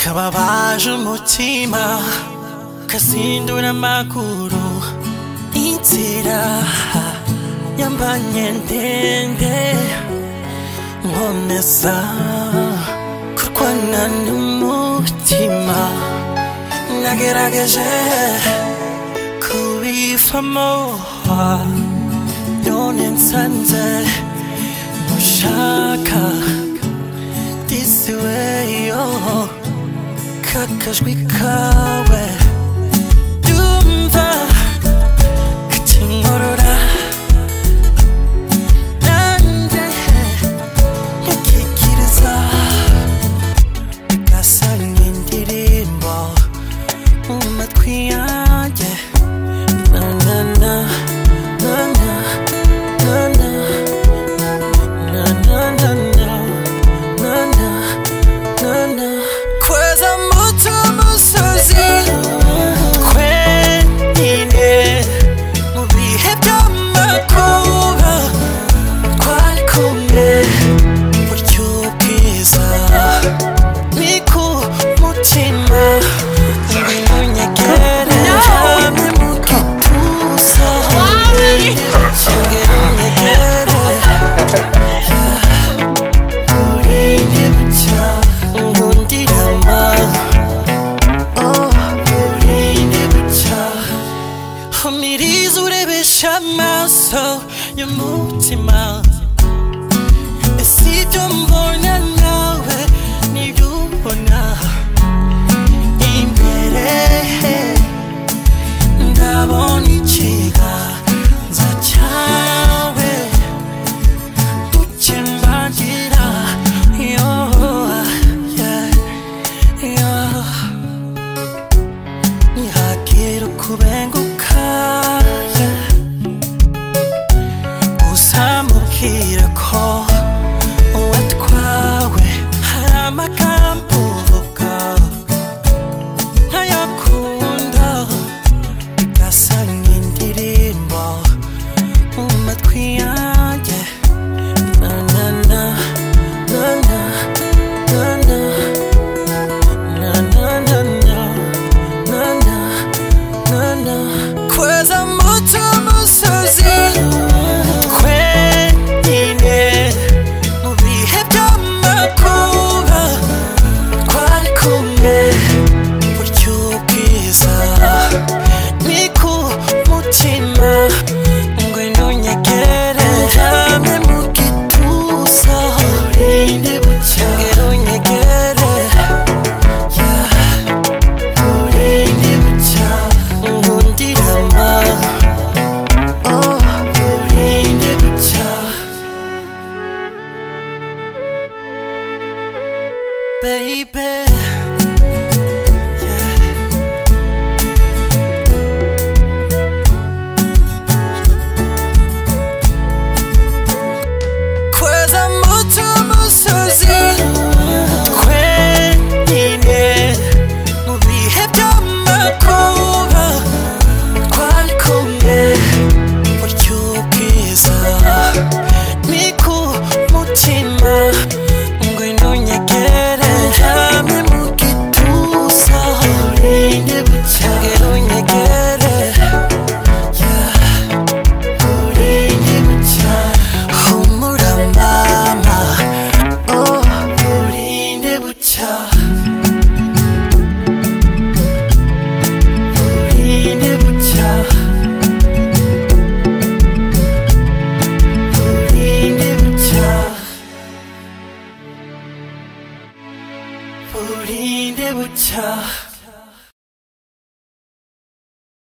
kababaje umutima kasindura amaguru inzira yambanye ndende nkomeza kurwana n'umutima nagerageje kubivamo none nsanze mushaka this way oh kakajwi kawe dumva kakinkorora nanjye nkikiriza gasanga indirimbo mu matwi yanjye na na na na na na na na na na na na na na na kweza muto musozi twenyine mu bihe by'amakuba twari kumwe buryo bwiza ni ku mutima ibintu nyegere hamwe mu gituza shingiro nyegere urinde bucya ubundi nyuma Oh, urinde bucya umirizo urebesha amaso y'umutima ese ibyo mbona nawe nibyo ubona imbere ndabona ikiganza cyawe Chimbangira, yo, yeah, yo. Nihakira kubenguka, yeah. Uzamubwira ko watwawe. Hari amagambo uvuga, ntayakunda. Gasa nk'indirimbo mu matwi yanjye. Na na na, na na, na na. Na na na na, na na, na na. Kweza muto musozi, twenyine mu bihe by'amakuba. Twari kumwe buryo bwiza ni ku mutima ngwino nyegere hamwe mu gituza urinde bucya ngwino nyegere yeah, urinde bucya ngundira ama oh urinde bucya baby